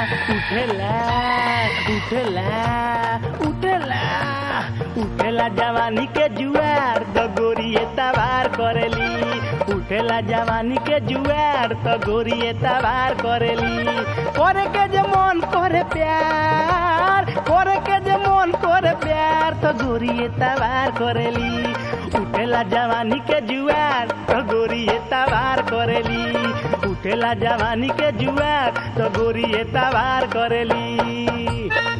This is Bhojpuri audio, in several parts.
उठेला उठेला उठेला उठेला जवानी के जुआर द गोरिए तवार करेली उठेला जवानी के जुआर त गोरिए तवार करेली करे के जे मन करे प्यार करे के जे मन करे प्यार त गोरिए तवार करेली उठेला जवानी के जुआर त गोरिए तवार करेली उठेला जवानी के जुआर त गोरिए तवार करेली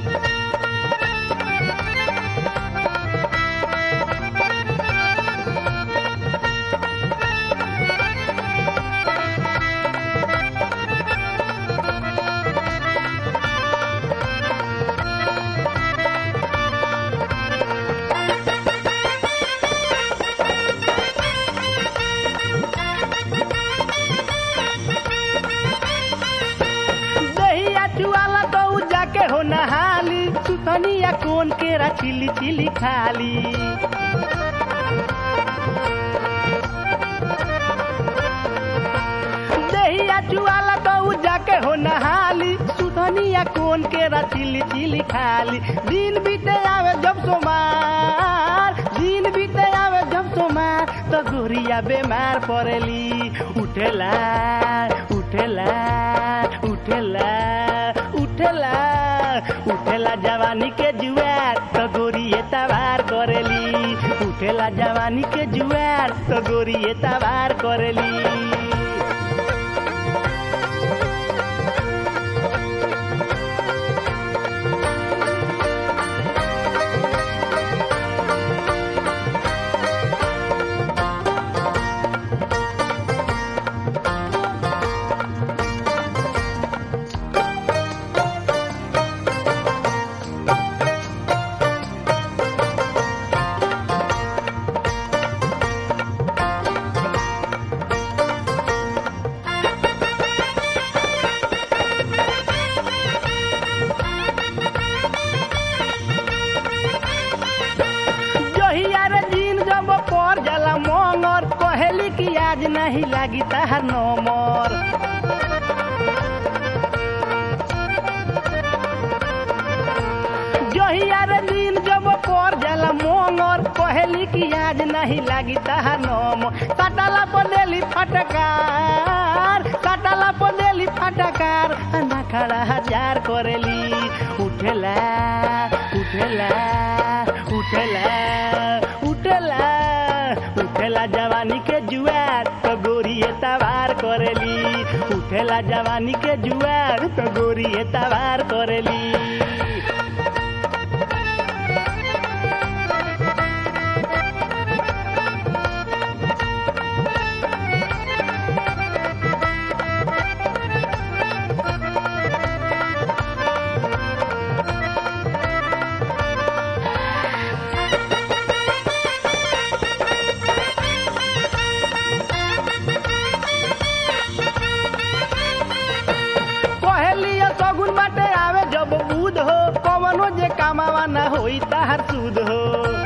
दहिया चुआला तो उ जाके हो नहाली सुथनिया कोन केरा चिली चिली खाली दहिया चुआला तो उ जाके हो नहाली सुथनिया कोन केरा चिली चिली खाली दिन बीते आवे जब सोमार दिन बीते आवे जब सोमार तो गोरिया बेमार पड़ेली उठेला उठेला उठेला उठेला उठेला जवानी के जुआर तो गोरिए तवार करेली उठेला जवानी के जुआर तो गोरिए तवार करेली जहिया रे दिन जब पर जाला मंगर कहेली कि आज नहीं लागी ताहार नंबर जहिया रे दिन जब पर जाला मंगर कहेली कि आज नहीं लागी ताहार नंबर काटाला पर देली फटकार काटाला पर देली फटकार ना खड़ा हजार करेली उठेला उठेला उठेला उठेला उठेला जवानी के जुआर तो गोरिए तवार करेली उठेला जवानी के जुआर तो गोरिए तवार करेली कहलिया सगुन बाटे आवे जब बुध हो कवनो जे कामावा ना होई ताहार सुध हो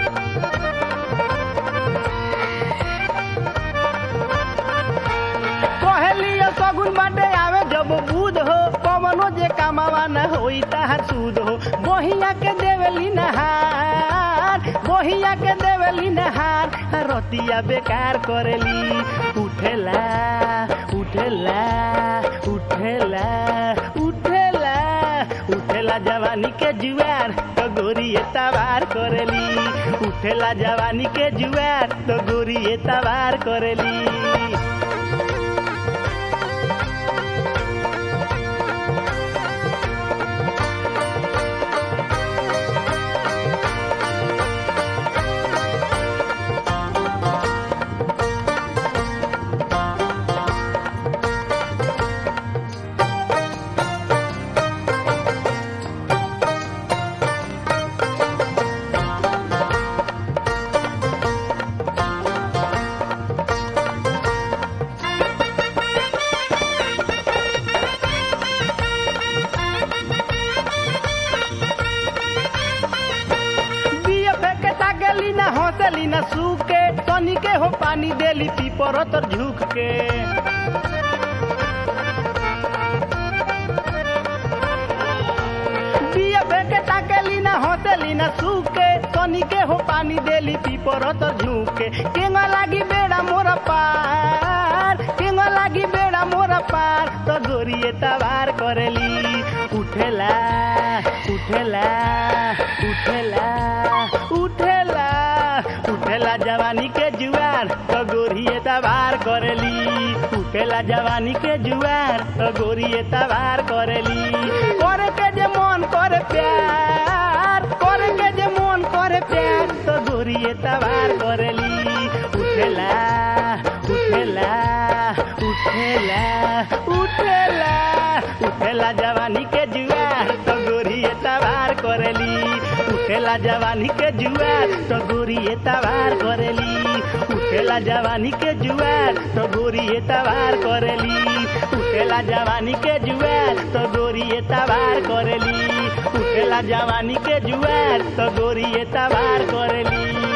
कहलिया सगुन बाटे आवे जब बुध हो कवनो जे कामावा ना होई ताहार सुध हो बहिया के देवली नहार बहिया के देवली नहार रतिया बेकार करेली उठेला उठेला उठेला उठेला उठेला जवानी के जुआर तो गोरिए तवार करेली उठेला जवानी के जुआर तो गोरिए तवार करेली हंसली न सूखे तनी के हो पानी देली पीपर तर झुक के न सूखे तनी के हो पानी देली पीपर तो झुके केंगा लागी बेड़ा मोरा पार केंगा लागी बेड़ा मोरा पार तो गोरिए तवार करेली उठेला उठेला उठेला उठेला उठेला जवानी के जुआर तो गोरिए तवार करेली उठेला जवानी के जुआर तो गोरिए तवार करेली करे के जे मन करे प्यार करे के जे मन करे प्यार तो गोरिए तवार करेली उठेला उठेला उठेला उठेला उठेला जवानी के जुआर तो गोरिए तवार करेली उठेला जवानी के जुआर तो गोरिए तवार करेली उठेला जवानी के जुआर तो गोरिए तवार करेली उठेला जवानी के जुआर तो गोरिए तवार करेली उठेला जवानी के जुआर तो गोरिए तवार करेली